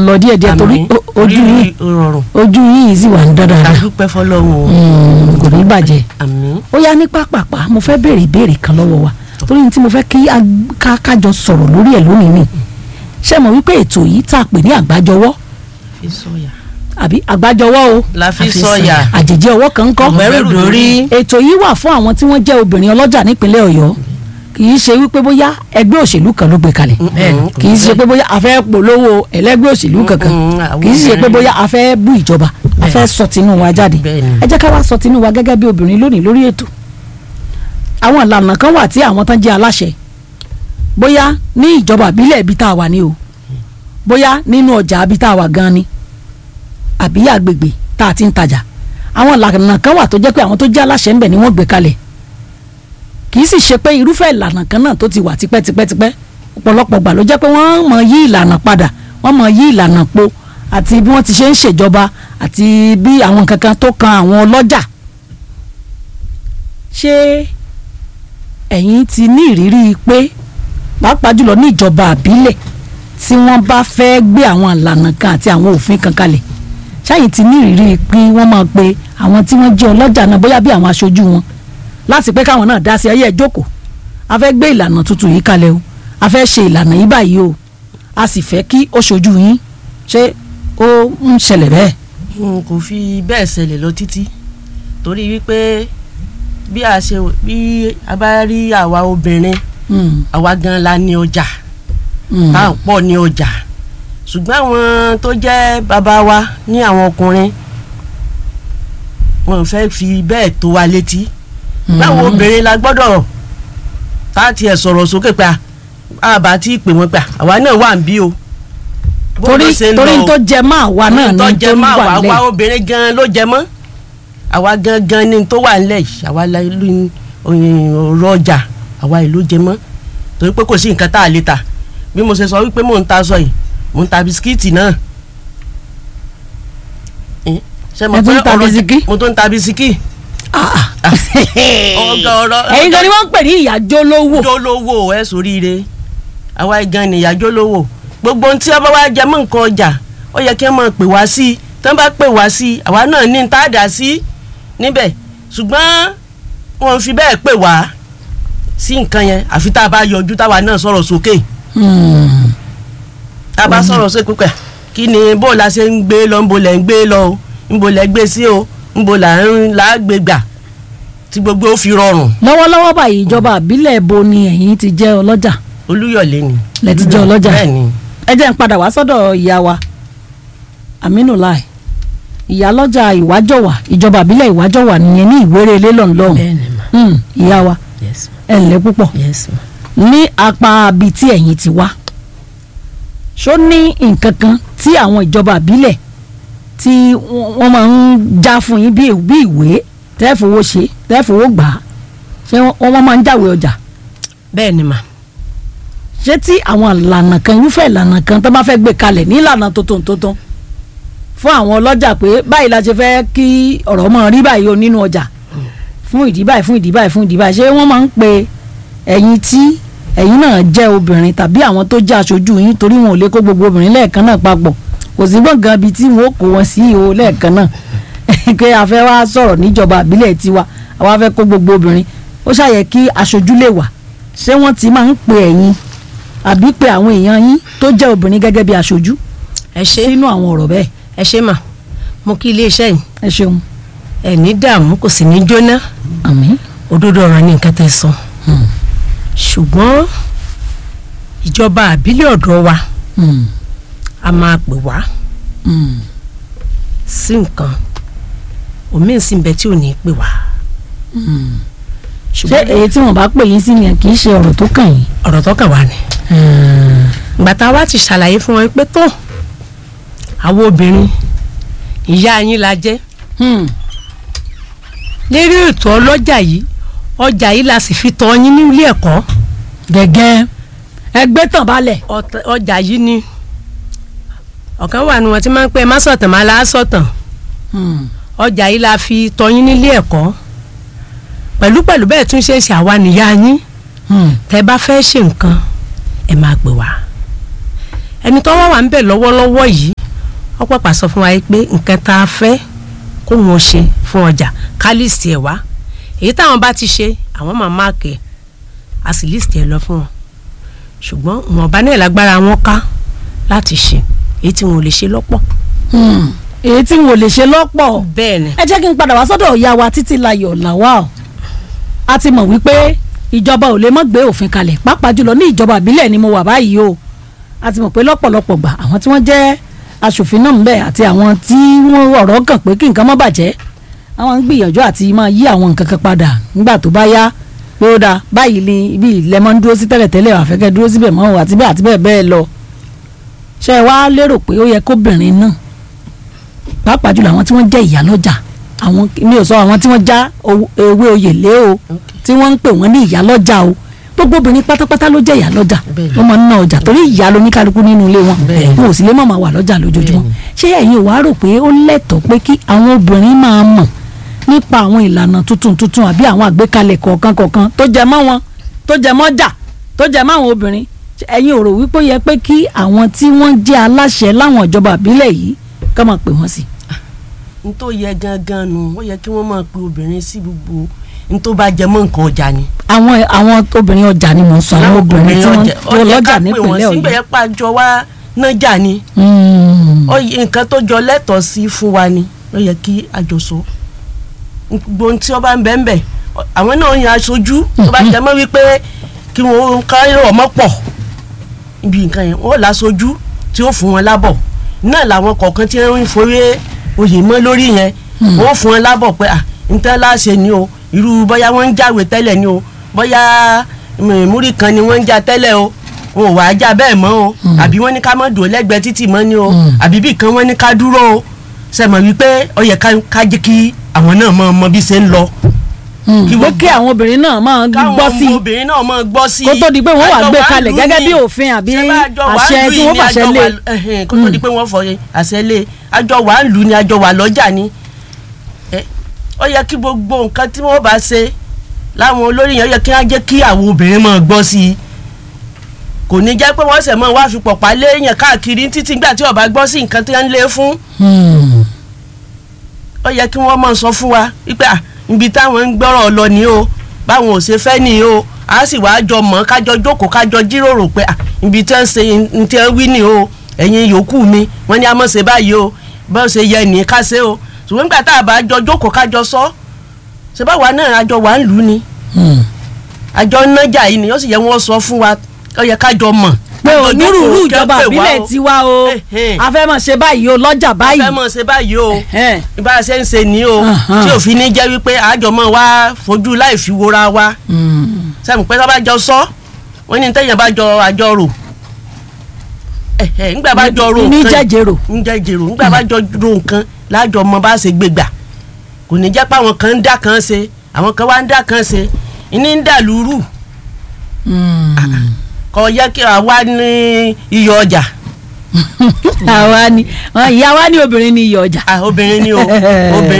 lọ díẹ̀ díẹ̀ torí Àmín. o- ojú yìí Orí rọrùn ojú yìí sì wà ń dán dáadáa àdúpẹ́ fọlọ́run o Mm, kò ní bàjẹ́ àmín ó yá ní pápápá mo fẹ́ béèrè ìbéèrè kan lọ́wọ́ wa torí ní tí mo fẹ́ kí a- ká kájọ sọ̀rọ̀ lórí ẹ̀ lónìí ni ṣé mo wípé ètò yìí tá a pè ní àgbájọwọ́ fi sọ̀yà àbí àgbájọwọ́ o la fi àfi sọ̀yà àjèjì ọwọ́ kan ń kọ́ ọ̀gbẹ́rù dórí ètò yìí wà fún àwọn tí wọ́n jẹ́ obìnrin ọlọ́jà nípínlẹ̀ ọ̀yọ́ kì í ṣe wípé bóyá ẹgbẹ́ òṣèlú kan ló gbé kalẹ̀ Bẹ́ẹ̀ni. kì í ṣe pé bóyá a fẹ́ polówó ẹlẹ́gbẹ́ òṣèlú kankan Mm, àwọn kì í ṣe pé obìnrin. bóyá a fẹ́ bú ìjọba a fẹ́ sọ tinú wa jáde Bẹ́ẹ̀ni. ẹ jẹ́ ká wá sọ tinú wa gẹ́gẹ́ bí obìnrin lónìí lórí ètò àwọn ìlànà kan wà tí àwọn tán jẹ́ aláṣẹ bóyá ní ìjọba ìbílẹ̀ ibi tá a wà ní o bóyá nínú ọjà ibi tá a wà gan ni àbí àgbègbè tá a ti ń tajà àwọn ìlànà kan wà tó jẹ́ pé àwọn tó jẹ́ aláṣẹ ń bẹ̀ ni wọ́n gbé kalẹ̀ kì í sì ṣe pé irúfẹ́ ìlànà kan náà tó ti wà tipẹ́tipẹ́tipẹ́ ọ̀pọ̀lọpọ̀ gbà ló jẹ́ pé wọ́n mọ̀ yí ìlànà padà wọ́n mọ̀ yí ìlànà po àti bí wọ́n ti ṣe ń ṣèjọba àti bí àwọn kankan tó kan àwọn ọlọ́jà ṣé ẹ̀yin ti ní ìrírí pé pàápàá jùlọ ní ìjọba àbílẹ̀ tí wọ́n bá fẹ́ gbé àwọn ìlànà kan àti àwọn òfin kan kalẹ̀ ṣáyìn ti ní ìrírí pé wọ́n máa pe àwọn tí wọ́n jẹ́ ọlọ́jà náà bóyá bí àwọn aṣojú wọn láti pé káwọn náà dá sí ẹyẹ ìjókòó a fẹ́ gbé ìlànà tuntun yìí kalẹ̀ o a fẹ́ ṣe ìlànà yìí báyìí o a sì fẹ́ kí ó ṣojú yín ṣé ó ń ṣẹlẹ̀ bẹ́ẹ̀. n kò fi bẹ́ẹ̀ ṣẹlẹ̀ lọ títí torí wípé bí a ṣe bí a bá rí àwa obìnrin Mm, àwa gan la ní ọjà mm, tá à ń pọ̀ ní ọjà ṣùgbọ́n àwọn tó jẹ́ bàbá wa ní àwọn ọkùnrin wọn fẹ́ fi bẹ́ẹ̀ tó wa létí mm. báwo obìnrin la gbọ́dọ̀ tá a tiẹ̀ sọ̀rọ̀ sókè pa àbá tí ì pè wọ́n pa àwa náà wà ń bí o. Bó torí ló ṣe ń torí lọ o? tó jẹ mọ́ àwa náà tó ní jẹ tó ń mọ́ àwa wà àwa lẹ́yìn. obìnrin gan ló jẹ mọ́ àwa gangan ni tó wà nílẹ̀ yìí àwa la ìlú ọ̀rọ̀ ọjà àwa ìlú jẹ mọ́ torí pé kò sí nǹkan tá a lè tà bí mo ṣe sọ wípé mò ń ta aṣọ yìí mò ń ta bisikíìtì náà Eh, ṣé mo Ẹ tún pé ń ta ọ̀rọ̀- bisikí? mo tún ń ta bisikí Ah, ah. ọgọ ọ̀rọ̀ ẹ̀yin gan ni wọ́n ń pè ní ìyájọ́ lówó. jólówó ẹ sóríire àwa gan nìyà jólówó gbogbo ohun tí ọba wa jẹ mọ́ nǹkan ọjà ó yẹ kí wọ́n máa pè wá sí i tí wọ́n bá pè wá sí i àwa náà ní tá a dà sí níbẹ̀ ṣùgbọ́n wọn fi bẹ́ẹ̀ pè wá sí nǹkan yẹn àfi tá a bá yọjú táwa náà sọ̀rọ̀ sókè Hmm. tá a bá sọ̀rọ̀ sókè pẹ̀ kí ni bó la ṣe ń gbé lọ ńbo lẹ̀ ń gbé lọ o ńbo lẹ̀ gbé sí o ńbo là ń là á gbé gbà tí gbogbo ó fi rọrùn lọ́wọ́lọ́wọ́ báyìí ìjọba àbílẹ̀ bo ni ẹ̀yin ti jẹ́ ọlọ́jà olúyọ̀lé ni. lẹ ti jẹ́ ọlọ́jà bẹ́ẹ̀ ni ẹ jẹ́ ń padà wá sọ́dọ̀ ìyá wa Aminu Lai ìyá lọ́jà ìwájọ̀wà ìjọba àbílẹ̀ ìwájọ̀wà nìyẹn ní ìwéré ilé lọ́nlọ́hùn bẹ́ẹ̀ni ma Hmm, ìyá wa yes ẹ ǹlẹ́ púpọ̀ yes ma. ní apá abi tí ẹ̀yin ti wá ṣó ní nǹkan kan tí àwọn ìjọba àbílẹ̀ tí wọ́n wọ́n máa ń já fún yín bí bí ìwé tẹ́ẹ̀fowó ṣe tẹ́ẹ̀fowó gbà á ṣé wọ́n wọ́n máa ń jáwé ọjà bẹ́ẹ̀ni ma ṣé tí àwọn ìlànà kan irúfẹ́ ìlànà kan tó bá fẹ́ gbé kalẹ̀ ní ìlànà tuntun tuntun fún àwọn ọlọ́jà pé báyìí la ṣe fẹ́ kí ọ̀rọ̀ mọ̀ rí báyìí o nínú ọjà fún ìdí báyìí fún ìdí báyìí fún ìdí báyìí ṣé wọ́n máa ń pe ẹ̀yin tí ẹ̀yin náà jẹ́ obìnrin tàbí àwọn tó jẹ́ aṣojú yín torí wọn ò lè kó gbogbo obìnrin lẹ́ẹ̀kan náà papọ̀ kò sí gbọ̀ngàn ibi tí wọn ó kó wọn sí o lẹ́ẹ̀kan náà pé a fẹ́ wá sọ̀rọ̀ níjọba àbílẹ̀ tiwa àwa fẹ́ kó gbogbo obìnrin ó ṣàyẹ kí aṣojú lè wà ṣé wọ́n ti máa ń pe ẹ̀yin àbí pe àwọn èèyàn yín tó jẹ́ obìnrin gẹ́gẹ́ bí aṣojú ẹ ṣe sínú àwọn ọ̀rọ̀ bẹ́ẹ̀ ẹ ṣe mà mo kí iléeṣẹ́ yìí ẹ ṣeun ẹ ní dààmú kò sì ní jóná àmín òdodo ọ̀rọ̀ ní nǹkan tẹ́ sọ Hmm. ṣùgbọ́n ìjọba àbílẹ̀ ọ̀dọ́ wa Hmm. a máa pè wá Hmm. sí nǹkan òmíì sì ń bẹ tí ò ní pè wá Hmm. ṣé ṣùgbọ́n èyí tí wọ́n bá pè yín sí yẹn kì í ṣe ọ̀rọ̀ tó kàn yín. ọ̀rọ̀ tó kàn wá ni ìgbà tá a wá ti ṣàlàyé fún wọn pé tó àwọn obìnrin ìyá yín la jẹ́ Hmm. lérí ètò ọlọ́jà yìí ọjà yìí la sì fi tọ́ yín ní ilé ẹ̀kọ́ gẹ́gẹ́ ẹgbẹ́ tàn balẹ̀. ọ̀tẹ̀- ọjà yìí ni ọ̀kan wà ní wọn tí máa ń pẹ́ má sọ̀tàn má la sọ̀tàn Hmm. ọjà yìí la fi tọ́ yín nílé ẹ̀kọ́ pẹ̀lú pẹ̀lú bẹ́ẹ̀ tún ṣe é ṣe àwa nìyá yín Hmm. tẹ́ bá fẹ́ ṣe nǹkan ẹ máa pè wá ẹni tó wá wà ń bẹ̀ lọ́wọ́lọ́wọ́ yìí wọ́n pàpà sọ fún wa yìí pé nǹkan tá a fẹ́ kó wọn ṣe fún ọjà ká líìsì ẹ̀ wá èyí táwọn bá ti ṣe àwọn máa máàkì ẹ̀ a sì líìsì ẹ̀ lọ fún wọn ṣùgbọ́n ìwọ̀nba náà lágbára wọn ká láti ṣe èyí tí wọn ò lè ṣe lọ́pọ̀ Hmm. èyí tí n ò lè ṣe lọ́pọ̀ bẹ́ẹ̀ ni ẹ jẹ́ kí n padà wá sọ́dọ̀ ìyá wa títí layọ̀ làwà o a ti mọ̀ wípé ìjọba ò lè mọ́ gbé òfin kalẹ̀ pàápàá jùlọ ní ìjọba ìbílẹ̀ ni mo wà báyìí o a ti mọ̀ pé lọ́pọ̀lọpọ̀ gbà àwọn tí wọ́n jẹ́ aṣòfin náà ń bẹ àti àwọn tí wọ́n ọ̀rọ̀ kàn pé kí nǹkan má bàjẹ́ àwọn ń gbìyànjú àti máa yí àwọn nǹkan kan padà nígbà tó bá yá pé ó dáa báyìí ni ibi ilẹ̀ máa ń dúró sí tẹ́lẹ̀tẹ́lẹ̀ àfẹ́kẹ́ dúró síbẹ̀ mọ́ o àti bẹ́ẹ̀ àti bẹ́ẹ̀ bẹ́ẹ̀ lọ ṣé ẹ wá lérò pé ó yẹ kóbìnrin náà pàápàá jùlọ àwọn tí wọ́n jẹ́ ìyálọ́jà àwọn mi ò sọ àwọn tí wọ́n já owó- ewé oyè lé o tí wọ́n ń pè wọ́n ní ìyálọ́jà o gbogbo obìnrin pátápátá ló jẹ́ ìyálọ́jà Bẹ́ẹ̀ni. wọ́n máa ń ná ọjà torí ìyá ló ní kálukú nínú ilé wọn Bẹ́ẹ̀ni. wọn ò sì lè má máa wà lọ́jà lójoojúmọ́ Bẹ́ẹ̀ni. ṣé ẹ̀yin ò wá rò pé ó lẹ́tọ̀ọ́ pé kí àwọn obìnrin máa mọ̀ nípa àwọn ìlànà tuntun tuntun àbí àwọn àgbékalẹ̀ kọ̀ọ̀kan kọ̀ọ̀kan tó jẹ mọ́ wọn tó jẹ mọ́ jà tó jẹ mọ́ àwọn obìnrin Ṣé ẹ̀yin ò rò wípé ó yẹ pé kí àwọn tí wọ́n jẹ́ aláṣẹ láwọn ìjọba ìbílẹ̀ yìí ká máa pè wọ́n sí n tó yẹ gangan nu ó yẹ kí wọ́n máa pe obìnrin sí gbogbo n tó bá jẹ mọ́ nǹkan ọjà ni. àwọn àwọn obìnrin ọjà ni mò ń sọ àwọn obìnrin tí wọ́n tó lọ́jà nípìnlẹ̀ síbẹ̀ Ọ̀yọ́. yẹn pàjọ wá nájà ni Mm. ó yẹ nǹkan tó jọ lẹ́tọ̀ọ́ sí fún wa ni ó yẹ kí a jọ sọ gbogbo ohun tí ó bá ń bẹ́ẹ̀ bẹ́ẹ̀ àwọn náà yan aṣojú tó bá jẹ mọ́ wípé kí wọ́n káyọ̀ ọmọ pọ̀ ibi nǹkan yẹn wọ́n láṣojú tí ó fún wọn lábọ̀ náà làwọn kọ̀ọ̀kan tí wọ́n ń forí oyè mọ́ lórí yẹn wọ́n fún wọn lábọ̀ pé à ń tẹ́ láṣẹ ni o irú bóyá wọ́n ń jáwé tẹ́lẹ̀ ni o bóyá mm, múrí kan ni wọ́n ń já tẹ́lẹ̀ o wọn ò wá já bẹ́ẹ̀ mọ́ o àbí wọ́n ní ká mọ́ dùn lẹ́gbẹ̀ẹ́ títì mọ́ ni o àbí bí kan wọ́n ní ká dúró o sẹ́mọ̀ wípé ó yẹ ká- ká jẹ́ kí àwọn náà mọ mọ bí ṣe ń lọ Mm. kí pé wọ́n kí àwọn obìnrin náà máa káwọn gbọ́ sí ọmọ obìnrin náà mọ gbọ́ sí kó tó di pé wọ́n wà Àjọ gbé wa ń kalẹ̀ lù gẹ́gẹ́ ní. bí òfin àbí Ṣé bá àjọ wa ń àṣẹ lù tí ní wọ́n fàṣẹ àjọ lé. wa- ẹhìn, kó tó di pé wọ́n fọ àṣẹ lé àjọ wa ń lù ní àjọ wa lọ́jà ni Ẹ, ó yẹ kí gbogbo nǹkan tí wọ́n bá ṣe láwọn olórí yẹn ó yẹ kí wọ́n jẹ́ kí àwọn obìnrin máa gbọ́ sí i kò ní jẹ́ pé wọ́n sẹ̀ mọ́ wá fi pọ̀pá léèyàn káàkiri títí nígbà tí ó bá gbọ́ sí nǹkan tí wọ́n ń lé fún Mm. ó yẹ kí wọ́n máa sọ fún wa wípé à ibi táwọn ń gbọ́rọ̀ lọ ni o báwọn ò ṣe fẹ́ ni o a sì wá jọ mọ̀ kájọ jókòó kájọ jíròrò pé à ibi tí wọ́n ṣe ní tí wọ́n wí ni o ẹ̀yin yòókù mi wọ́n ní a mọ̀ ṣe báyìí o bá ṣe yẹ ní ká ṣe o ṣùgbọ́n nígbà tá a bá jọ jókòó kájọ sọ ṣe báwa náà àjọ wà ń lù ú ni Mm. àjọ nájà yìí ni ó sì yẹ wọ́n sọ fún wa ó yẹ kájọ mọ̀ pé kájọ onírúurú jókòó, kẹ́ ìjọba pè wá ìbílẹ̀ o. tiwa o Ẹhẹ́n. a fẹ́ máa ṣe báyìí o lọ́jà a báyìí. fẹ́ mọ̀ ṣe báyìí o Ẹhẹ́n. bá a ṣe ń ṣe ní o Ahan. tí òfin ní jẹ́ wípé àjọmọ́ wa fojú láì fi wora wa Mm. sẹ́mi pé tó bá jọ sọ wọ́n ní tẹ́yìn bá jọ àjọ rò ẹ̀hẹ̀ ńgbà bá jọ ro ní nǹkan jẹ́jẹ̀rò. ń jẹ́ jèrò ńgbà bá jọ ro nǹkan lájọ mọ bá ṣe gbé gbà kò ní jẹ́ pé àwọn kan ń dá kan ṣe àwọn kan wá ń dá kan ṣe ìní ń dà lúrù Mm. kò yẹ kí àwa ní iyọ̀ ọjà àwa ni ìyá wa ní obìnrin ní iyọ̀ ọjà. Ah, obìnrin ni o obìnrin.